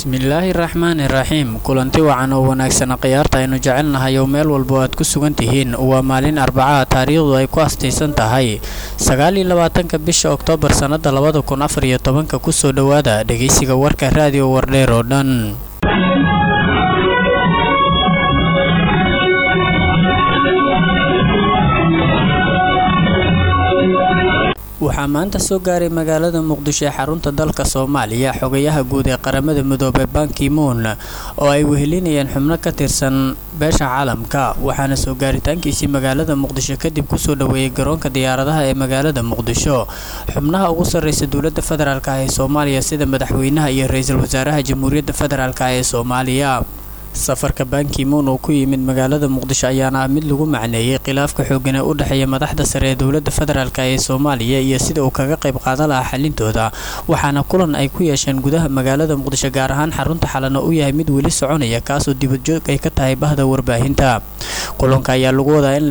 bismillaahi raxmaani raxiim kulanti wacan oo wanaagsana khiyaarta aynu jecelnahay oo meel walba aad ku sugan tihiin waa maalin arbacaha taariikhdu ay ku astaysan tahay sagaal iyo labaatanka bisha oktoobar sannada labada kun afar iyo tobanka kusoo dhowaada dhegeysiga warka raadiyo wardheer oo dhan waxaa maanta soo gaaray magaalada muqdisho ee xarunta dalka soomaaliya xogayaha guud ee qaramada midoobey bankimoon oo ay wehelinayeen xubno ka tirsan beesha caalamka waxaana soo gaaritaankiisii magaalada muqdisho kadib kusoo dhoweeyey garoonka diyaaradaha ee magaalada muqdisho xubnaha ugu sarreysa dowladda federaalk ee soomaaliya sida madaxweynaha iyo ra-iisul wasaaraha jamhuuriyadda federaalk ee soomaaliya safarka bankimoon oo ku yimid magaalada muqdisho ayaana ah mid lagu macneeyey khilaafka xoogan ee u dhexeeya madaxda sare ee dowladda federaalk ee soomaaliya iyo sida uu kaga qayb qaadan lahaa xalintooda waxaana kulan ay ku yeesheen gudaha magaalada muqdisho gaar ahaan xarunta xalana u yahay mid weli soconaya kaasoo dibadjoog ay ka tahay bahda warbaahinta kulanka ayaa lagu wadaa in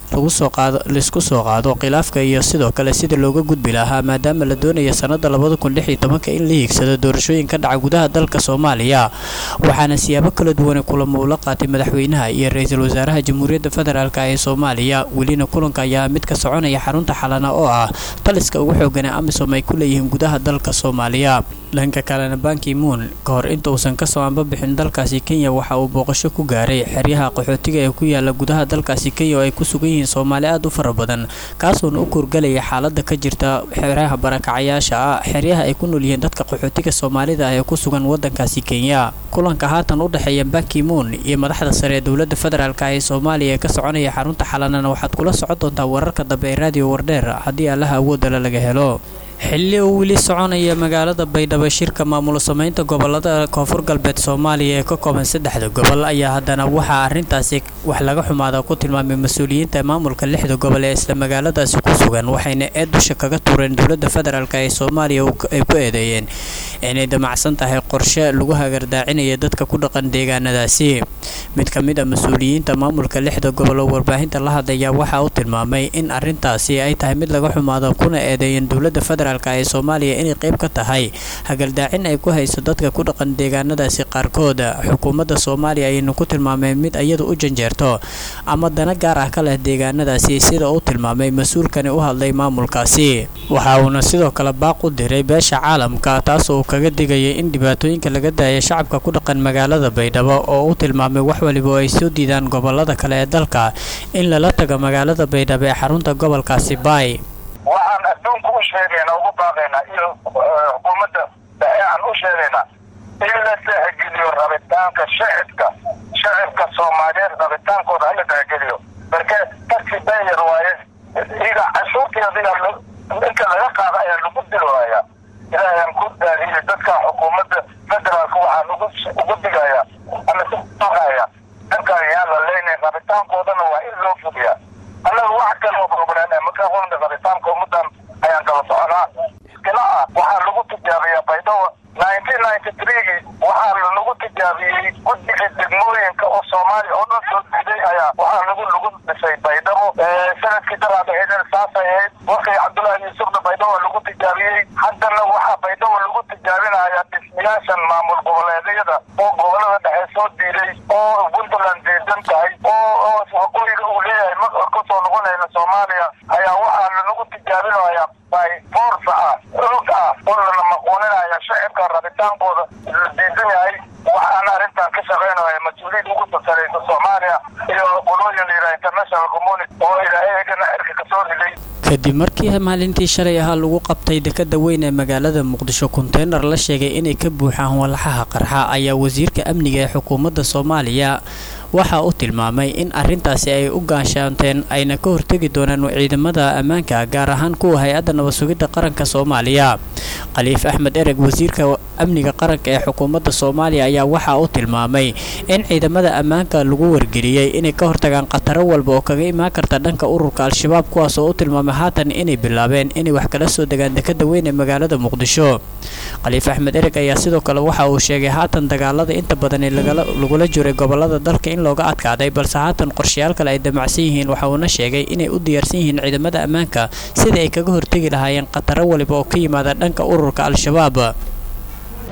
laisku soo qaado khilaafka iyo sidoo kale sida looga gudbi lahaa maadaama la doonaya sanada labada kun lix iyo tobanka in la hiigsado doorashooyin ka dhaca gudaha dalka soomaaliya waxaana siyaabo kala duwan kulamo uu la qaatay madaxweynaha iyo ra-iisul wasaaraha jamhuuriyadda federaalk ee soomaaliya welina kulanka ayaa mid ka soconaya xarunta xalana oo ah taliska ugu xoogan ee amisom ay ku leeyihiin gudaha dalka soomaaliya dhanka kalena bankimoon ka hor inta uusan kasoo anbabixin dalkaasi kenya waxa uu booqasho ku gaaray xeryaha qaxootiga ee ku yaala gudaha dalkaasi kenya oo ay ku sugan yihiin soomaali aad u fara badan kaasoona u kurgalaya xaalada ka jirta xeryaha barakacayaasha ah xeryaha ay ku nool yihiin dadka qaxootiga soomaalida ah ee ku sugan wadankaasi kenya kulanka haatan u dhexeeya bankimoon iyo madaxda sare ee dowladda federaalk ee soomaaliya ee ka soconaya xarunta xalanana waxaad kula socon doontaa wararka dambe ee raadiyo wardheer haddii allaha awoodala laga helo xilli uu weli soconaya magaalada baydhabo shirka maamulo sameynta gobolada koonfur galbeed soomaaliya ee ka kooban saddexda gobol ayaa haddana waxaa arrintaasi wax laga xumaada ku tilmaamay mas-uuliyiinta maamulka lixda gobol ee isla magaaladaasi ku sugan waxayna eed dusha kaga tuureen dowladda federaalk ee soomaaliya ay ku eedeeyeen inay damacsan tahay qorshe lagu hagardaacinayo dadka ku dhaqan deegaanadaasi mid ka mid a mas-uuliyiinta maamulka lixda gobol oo warbaahinta la hadlaya waxa uu tilmaamay in arrintaasi ay tahay mid laga xumaado kuna eedeeyeen dowladda federaalk ee soomaaliya inay qayb ka tahay hagaldaacin ay ku hayso dadka ku dhaqan deegaanadaasi qaarkood xukuumadda soomaaliya ayaynu ku tilmaameen mid iyadu u janjeerto ama dana gaar ah ka leh deegaanadaasi sida uu tilmaamay mas-uulkani u hadlay maamulkaasi waxa uuna sidoo kale baaq u diray beesha caalamka taas oo kaga digayay in dhibaatooyinka laga daaya shacabka ku dhaqan magaalada baydhabo oo u tilmaamay wax waliba oo ay soo diidaan gobolada kale ee dalka in lala tago magaalada baydhabo ee xarunta gobolkaasi baay waxaan adduunka u sheegaynaa ugu baaqaynaa iyo xukuumadda dhexe aan u sheegaynaa in la tixgeliyo rabitaanka shacibka shacibka soomaaliyeed rabitaankooda hala tixgeliyo marka taxi bayer waaye iga cashuurteeda inka laga qaada ayaa lagu dilooyaa ilaahayaan ku daariye dadka xukuumadda federaalka waxaan ugu digaya ama siaqaya dadka ayaan la leynay rabitaankoodana waa in loo fuliyaa annaga wax kaloo probleme markaa qolna rabitaanka ummadan ayaan kala soconaa iskila ah waxaa lagu tijaabiyaa baydhabo nineteen ninety threegii waxaa lagu tijaabiyey guddiga degmooyinka oo soomaaliya oo dhan soo diiday ayaa waxaa lagu lagu dhisay baydhabo sanadkii daraada eedeen saasay ahayd wakii cabdullaahi yuusufna baydhabo lagu tijaabiyey haddana waxaa baydhabo lagu tijaabinaya dhismayaashan maamul goboleedyada oo gobolada dhexe soo diiday oo puntland diidan tahay oo waqooyiga uu leeyahay ma kasoo noqonayna soomaaliya ayaa waxaa lanagu tijaabinaya by force ah xoog ah oo lana maquuninaya shacibka rabitaankooda la diidan yahay waxaana arrintan ka shaqaynaya mas-uuliyiin ugu sareysa soomaaliya iyo qolooyin la yidhaha international community oo ilaahay eegana cirka kasoo riday kadib markii maalintii shalay ahaa lagu qabtay dekada weyn ee magaalada muqdisho konteynar la sheegay inay ka buuxaan walaxaha qarxa ayaa wasiirka amniga ee xukuumadda soomaaliya waxa uu tilmaamay in arrintaasi ay u gaashaanteen ayna ka hortegi doonaan ciidamada ammaanka gaar ahaan kuwa hay-adda nabad-sugidda qaranka soomaaliya khaliif axmed ereg wasiirka amniga qaranka ee xukuumadda soomaaliya ayaa waxa uu tilmaamay in ciidamada ammaanka lagu wargeliyey inay ka hortagaan khataro walba oo kaga imaan karta dhanka ururka al-shabaab kuwaas oo u tilmaamay haatan inay bilaabeen inay wax kala soo degaan dekada weyn ee magaalada muqdisho khaliif axmed ereg ayaa sidoo kale waxa uu sheegay haatan dagaalada inta badan ee lagula jiray gobolada dalka in looga adkaaday balse haatan qorshayaal kale ay damacsan yihiin waxa uuna sheegay inay u diyaarsan yihiin ciidamada ammaanka sidai ay kaga hortegi lahaayeen khataro waliba oo ka yimaada dhanka ururka al-shabaab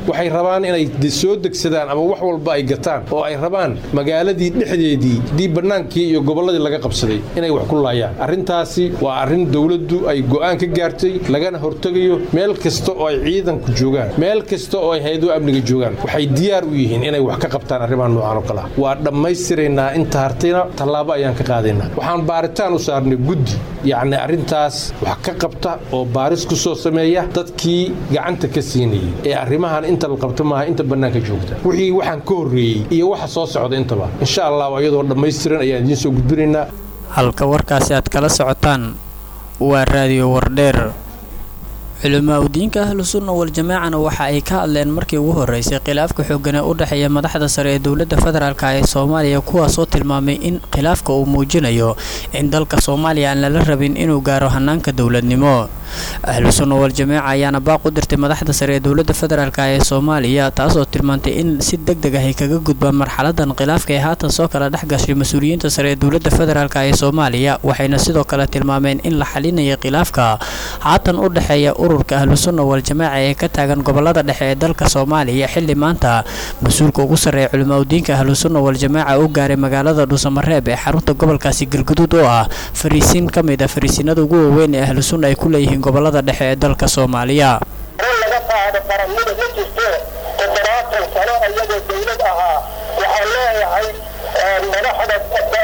waxay rabaan inay soo degsadaan ama wax walba ay gataan oo ay rabaan magaaladii dhexdeedii dii bannaankii iyo gobolladii laga qabsaday inay wax ku laayaan arrintaasi waa arrin dowladdu ay go'aan ka gaartay lagana hortegayo meel kasta oo ay ciidanku joogaan meel kasta oo ay hay-aduhu amniga joogaan waxay diyaar u yihiin inay wax ka qabtaan arrimaha noocan oo kale ah waa dhammaystiraynaa inta hartayna tallaabo ayaan ka qaadaynaa waxaan baaritaan u saarnay guddi yacni arrintaas wax ka qabta oo baaris ku soo sameeya dadkii gacanta ka siinayay ee arrimahan inta la qabto maaha inta bannaanka joogta wixii waxaan ka horreeyey iyo waxa soo socda intaba insha allah iyadoo dhammaystiran ayaan idiin soo gudbinaynaa halka warkaasi aad kala socotaan waa raadiyo wardheer culimaa udiinka ahlu sunna wal-jamaacana waxa ay ka hadleen markii ugu horeysay khilaafka xoogan ee u dhexeeya madaxda sare ee dowladda federaalk ee soomaaliya kuwaasoo tilmaamay in khilaafka uu muujinayo in dalka soomaaliya aan lala rabin inuu gaaro hanaanka dowladnimo ahlu sunna wal-jamaaca ayaana baaq u dirtay madaxda sare ee dowladda federaalk ee soomaaliya taasoo tilmaantay in si deg deg ah ay kaga gudbaan marxaladan khilaafka ee haatan soo kala dhex gashay mas-uuliyiinta sare ee dowladda federaalk ee soomaaliya waxayna sidoo kale tilmaameen in la xalinaya khilaafka haatan u dhexeeya ururka ahlu sunna wal-jamaaca ee ka taagan gobolada dhexe ee dalka soomaaliya xilli maanta mas-uulka ugu sarreeya culimaa udiinka ahlu sunna wal-jamaaca u gaaray magaalada dhuusamareeb ee xarunta gobolkaasi galguduud oo ah fariisiin ka mid a fariisiinada ugu waaweyn ee ahlu sunna ay ku leeyihiin gobolada dhexe ee dalka soomaaliya in laga qaado qaranimada ma jirto toddobaatan sano iyagoo dawlad ahaa waxaan leeyahay madaxda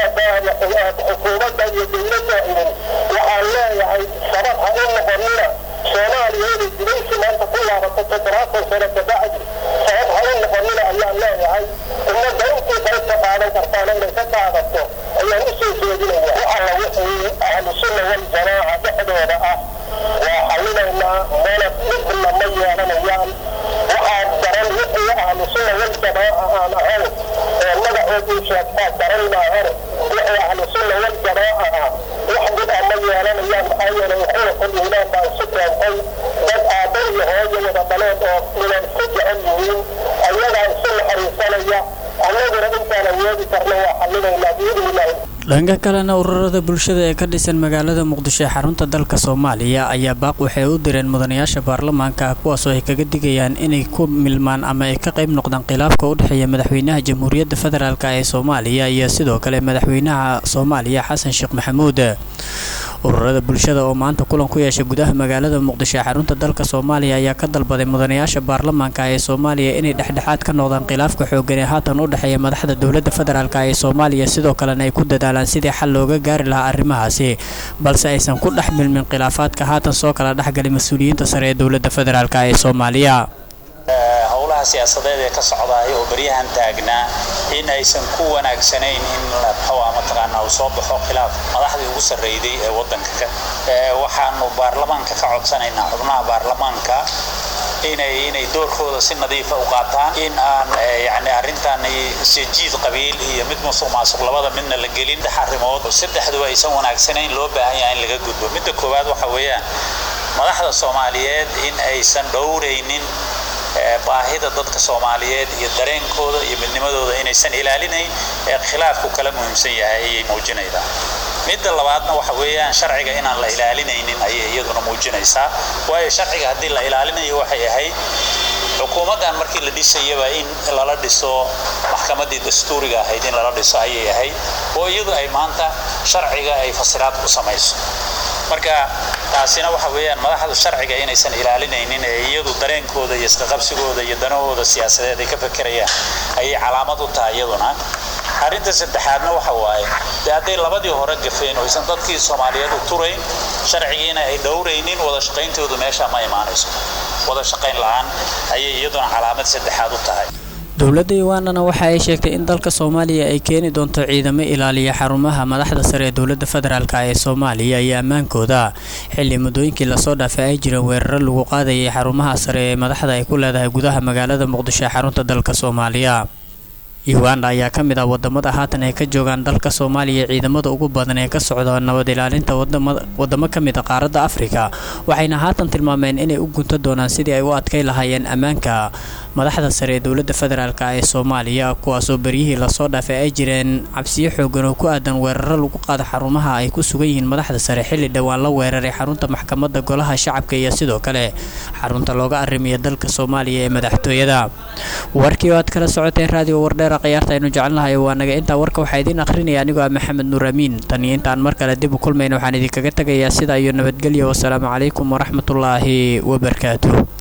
xukuumadda iyo dawladda idin waxaan leeyahay sabab ha u noqonina soomaaliya inay dilaysi maanta ku laabato toddobaatan sano kabacdi sabab ha u noqonina ayaan leeyahay ummadda intii qaybta qaadan kartaana inay ka qaadato ayaan u soo jeedinaya waxaa wixii ahlu sunna wal-jamaaca dhexdooda ah waa xallinaynaa mana midna ma yeelanayaan waxaa daran wixii ahlu sunna wal-jamaaca aan ahayn ee magacoodii sheegtaa daran maahane wixii ahlu sunna wal-jamaaca ah wax dib ah ma yeelanayaan maxaa yeelay xulqul iimaan baa isu keentay dad aabba iyo hooyo wada dhaleen oo ina isku jecel yihiin ayagaa isu naxariisanaya annaguna intaan awoodi karna waa xallinaynaa biidnillahi dhanka kalena ururada bulshada ee ka dhisan magaalada muqdisho ee xarunta dalka soomaaliya ayaa baaq waxay u direen mudanayaasha baarlamaanka kuwaasoo ay kaga digayaan inay ku milmaan ama ay ka qayb noqdaan khilaafka u dhexeeya madaxweynaha jamhuuriyadda federaalk ee soomaaliya iyo sidoo kale madaxweynaha soomaaliya xasan sheekh maxamuud ururada bulshada oo maanta kulan ku yeeshay gudaha magaalada muqdisho ee xarunta dalka soomaaliya ayaa ka dalbaday mudanayaasha baarlamaanka ee soomaaliya inay dhexdhexaad ka noqdaan khilaafka xoogan ee haatan u dhexeeya madaxda dowladda federaalk ee soomaaliya sidoo kalena ay ku dadaalaan sidii xal looga gaari lahaa arrimahaasi balse aysan ku dhex milmin khilaafaadka haatan soo kala dhexgalay mas-uuliyiinta sare ee dowladda federaalk ee soomaaliya howlaha siyaasadeed ee ka socdaay oo beryahan taagnaa in aysan ku wanaagsanayn in muxuu mataqaanaa uu soo baxo khilaaf madaxdii ugu sarreeyday ee waddanka waxaanu baarlamaanka ka codsanaynaa xubnaha baarlamaanka inay inay doorkooda si nadiifa u qaataan in aan yani arrintan sijiid qabiil iyo mid musuq maasuq labada midna la gelin saddex arrimood oo saddexdu aysan wanaagsanayn loo baahan yahay in laga gudbo midda koowaad waxa weeyaan madaxda soomaaliyeed in aysan dhowraynin baahida dadka soomaaliyeed iyo dareenkooda iyo midnimadooda inaysan ilaalinayn ee khilaafku kala muhiimsan yahay ayay muujinaydaa midda labaadna waxa weeyaan sharciga inaan la ilaalinaynin ayay iyaduna muujinaysaa waayo sharciga haddii la ilaalinayo waxay ahayd xukuumaddan markii la dhisayaba in lala dhiso maxkamaddii dastuuriga ahayd in lala dhiso ayay ahayd oo iyadu ay maanta sharciga ay fasiraad ku samayso marka taasina waxa weeyaan madaxdu sharciga inaysan ilaalinaynin ee iyadu dareenkooda iyo isqaqabsigooda iyo danahooda siyaasadeed ay ka fekerayaan ayay calaamad u tahay iyaduna arrinta saddexaadna waxa waaye dee hadday labadii hore gafeen oo aysan dadkii soomaaliyeed u turayn sharcigiina ay dhowraynin wada shaqayntoodu meesha ma imaanayso wada shaqayn la-aan ayay iyaduna calaamad saddexaad u tahay dowladda ugandana waxa ay sheegtay in dalka soomaaliya ay keeni doonto ciidamo ilaaliya xarumaha madaxda sare ee dowladda federaalk ee soomaaliya iyo ammaankooda xilli muddooyinkii lasoo dhaafay ay jireen weeraro lagu qaadayay xarumaha sare ee madaxda ay ku leedahay gudaha magaalada muqdisho ee xarunta dalka soomaaliya uganda ayaa ka mid ah wadamada haatan ay ka joogaan dalka soomaaliya ciidamada ugu badan ee ka socda nabad ilaalinta wadamo ka mid a qaaradda afrika waxayna haatan tilmaameen inay u gunta doonaan sidii ay u adkay lahaayeen ammaanka madaxda sare ee dowladda federaalk ee soomaaliya kuwaasoo beryihii lasoo dhaafay ay jireen cabsiyo xoogan oo ku aadan weeraro lagu qaado xarumaha ay ku sugan yihiin madaxda sare xilli dhowaan la weeraray xarunta maxkamadda golaha shacabka iyo sidoo kale xarunta looga arrimiya dalka soomaaliya ee madaxtooyada warkii oo aad kala socoteen raadiyo wardheera khiyaarta aynu jecelnahay waa naga intaa warka waxaa idiin akhrinaya anigoo ah maxamed nuur amiin tan iyo intaan mar kale dib u kulmayna waxaan idinkaga tegayaa sidaa iyo nabadgelya wasalaamu calaykum waraxmatullaahi wabarakaatuh